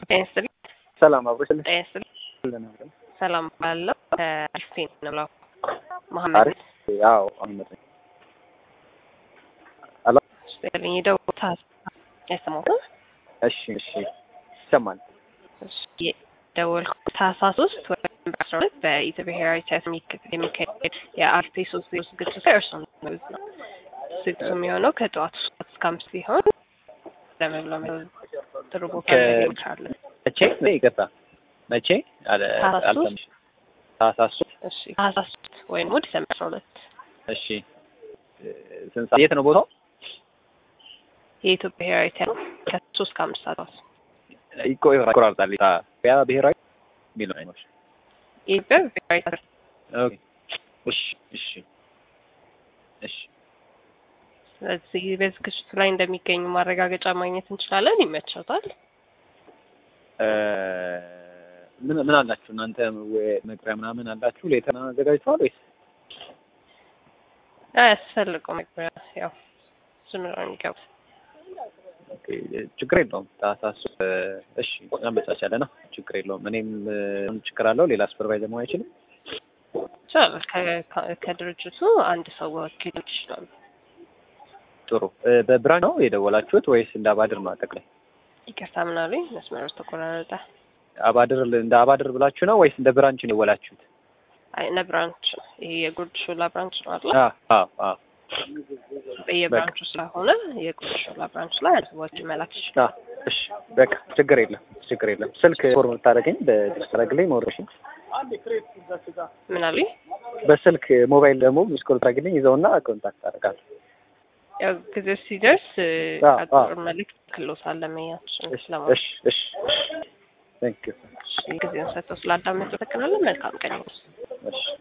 ጤና ይስጥልኝ። ሰላም አብሮ ስል ጤና ይስጥልኝ። ሰላም ባለው ከሪፍቴን ነው ብለው መሐመድ አሪፍ ያው አህመድ ነኝ። አላ ስጥልኝ የደቡብ ያሰማሁት እሺ እሺ ይሰማል። ደወልኩት ታህሳስ ውስጥ ወይም በአስራ ሁለት በኢትዮጵያ ብሔራዊ ቲያትር የሚካሄድ የአርቴ ሶስት ዜሮ ዝግጅት ላይ እርሱም ማለት ነው። ዝግጅቱ የሚሆነው ከጠዋቱ ሶስት እስከ አምስት ሲሆን ለመብሎ ጥሩ ቦታ ላይ ይቻላል። መቼ ነው? ይቅርታ መቼ አለ ታህሳስ አልሰማሁም። ታህሳስ ሶስት እሺ ታህሳስ ውስጥ ወይም ዲሰምበር አስራ ሁለት እሺ ስንት ሰዓት? የት ነው ቦታው? የኢትዮጵያ ብሔራዊ ቲያትር ከሶስት እስከ አምስት ሰዓት ይቆ ይቆራርጣል። ያ ብሔራዊ የሚለው አይኖች የኢትዮጵያ ብሔራዊ ቲያትር ኦኬ እሺ እሺ እሺ ስለዚህ በዝግጅቱ ላይ እንደሚገኙ ማረጋገጫ ማግኘት እንችላለን። ይመቸውታል። እ ምን ምን አላችሁ እናንተ ወይ መግቢያ ምናምን አላችሁ? ሌተና አዘጋጅተዋል ወይስ አያስፈልገው መግቢያ ያው ዝም ብለው ነው የሚገቡት። ኦኬ፣ ችግር የለውም። ታህሳስ እ እሺ እናመቻቻለን። ችግር የለውም። እኔም እ ችግር አለው ሌላ ሱፐርቫይዘር መሆን አይችልም። ይችላል። ከ- ከ- ከድርጅቱ አንድ ሰው ወኪል ይችላሉ። ጥሩ እ በብራንች ነው የደወላችሁት ወይስ እንደ አባድር ነው? አጠቃላይ ይቅርታ ምን አሉኝ? መስመሮች ተቆራረጠ። አባድር እንደ አባድር ብላችሁ ነው ወይስ እንደ ብራንች ነው የደወላችሁት? አይ እነ ብራንች ይሄ የጉርድ ሾላ ብራንች ነው አለ አዎ አዎ አዎ በየብራንቹ ስለሆነ የጉርድ ሾላ ብራንች ላይ ሰዎች መላክ ይችላል። አዎ እሺ በቃ ችግር የለም ችግር የለም። ስልክ ፎርም ታደርገኝ በድረግልኝ ሞሮሽን ምን አሉኝ? በስልክ ሞባይል ደግሞ ሚስኮል ታደርግልኝ ይዘውና ኮንታክት አደርጋለሁ። ያው ጊዜው ሲደርስ አዎ፣ አዎ። አጭር መልዕክት ክሎሳል ለመያችን እሺ ስለማለት እሺ እሺ ቴንክ ዩ ጊዜውን ሰጥተው ስላዳመጡ ተከናለን። መልካም ቀን ይሁን። እሺ